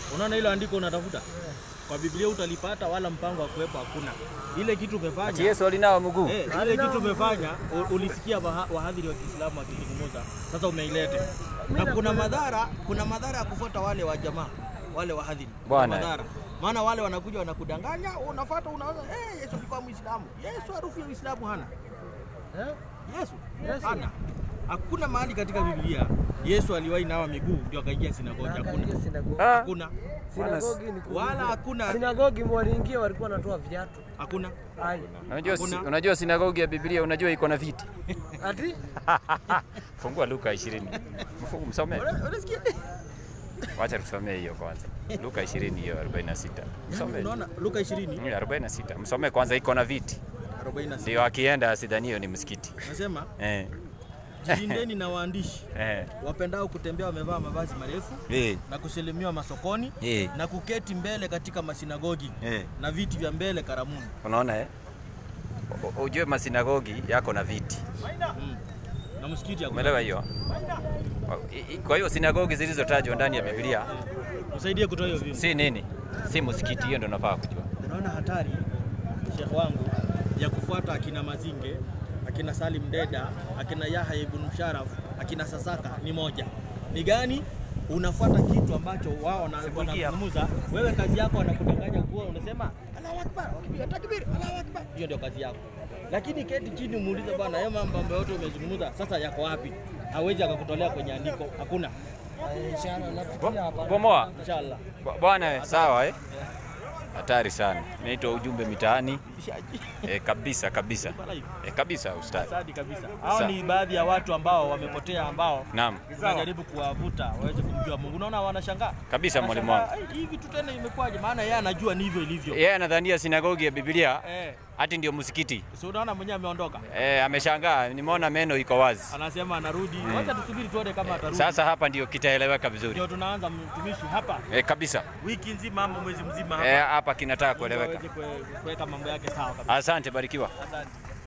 Unaona hilo andiko unatafuta kwa Biblia utalipata, wala mpango wa kuwepo hakuna. Ile kitu Ati umefanya Yesu alinawa mguu. eh, ile kitu umefanya u- ulisikia waha- wahadhiri wa Kiislamu wakizungumza, sasa umeilete na kuna madhara, kuna madhara ya kufuata wale wa jamaa wale wahadhiri Kuna Bwana. madhara maana wale wanakuja wanakudanganya, unafuata unaanza eh, Yesu alikuwa Muislamu. Yesu harufu ya Uislamu hana Eh? Yesu Yesu. hana. Hakuna mahali katika Biblia Yesu aliwahi nawa miguu ndio akaingia sinagogi. Hakuna, Akaingia sinagogi. Ah, hakuna, Sinagogi ni kuingia. wala hakuna, Sinagogi waliingia walikuwa wanatoa viatu. hakuna. Ai. unajua Hakuna. unajua sinagogi ya Biblia unajua iko na viti. Ati Fungua Luka 20. Mfungu msome. Una- Unasikia? Wacha tusomee hiyo kwanza. Luka 20 hiyo 46. Msome. Unaona Luka 20 Mm, 46. Msome kwanza iko na viti. 46 Ndio akienda asidhani hiyo ni msikiti. nasema Eh. jilindeni na waandishi Eh. wapendao kutembea wamevaa mavazi marefu Eh. na kuselemiwa masokoni Eh. na kuketi mbele katika masinagogi Eh. na viti vya mbele karamuni. Unaona eh? U- Ujue masinagogi yako na viti. Mm. Na msikiti hakuna. Umeelewa hiyo? I- i- Kwa hiyo sinagogi zilizotajwa ndani ya Biblia Usaidie kutoa hiyo vitu. si nini? Si msikiti, hiyo ndio nafaa kujua. Unaona hatari Sheikh wangu ya kufuata akina Mazinge, akina Salim Deda, akina Yahya ibn Musharraf, akina Sasaka ni moja. Ni gani? Unafuata kitu ambacho wao wana- wanazungumza, wewe kazi yako wanakudanganya kuwa unasema Allahu Akbar, wakipiga takbir, Allahu Akbar. Hiyo ndio kazi yako. Lakini keti chini umuulize bwana, hayo mambo ambayo yote umezungumza sasa yako wapi? Hawezi akakutolea kwenye andiko, hakuna. inshallah napitia hapa. Bomoa. Inshallah. Bwa- Bwana eh, sawa eh? Hatari sana. Naitwa ujumbe mitaani. Eh, kabisa kabisa. Eh, kabisa ustadi. Asadi kabisa. Hao Sa- ni baadhi ya watu ambao wamepotea ambao Naam. tunajaribu kuwavuta waweze kumjua Mungu. Unaona wanashangaa Kabisa mwalimu wangu. Wanashangaa, "Ai, hivi tu tena imekuwaje? Maana yeye anajua ni hivyo ilivyo. Yeye anadhania sinagogi ya Biblia Eh, hati ndio msikiti. so unaona mwenyewe ameondoka, Eh, ameshangaa, nimeona meno iko wazi. anasema anarudi. Wacha tusubiri tuone kama atarudi. Sasa hapa ndio kitaeleweka vizuri. ndio tunaanza mtumishi hapa Eh, kabisa. wiki nzima ama mwezi mzima hapa Eh, hapa kinataka Ili kueleweka. aweze kue- kuweka mambo yake sawa kabisa. Asante, barikiwa. Asante.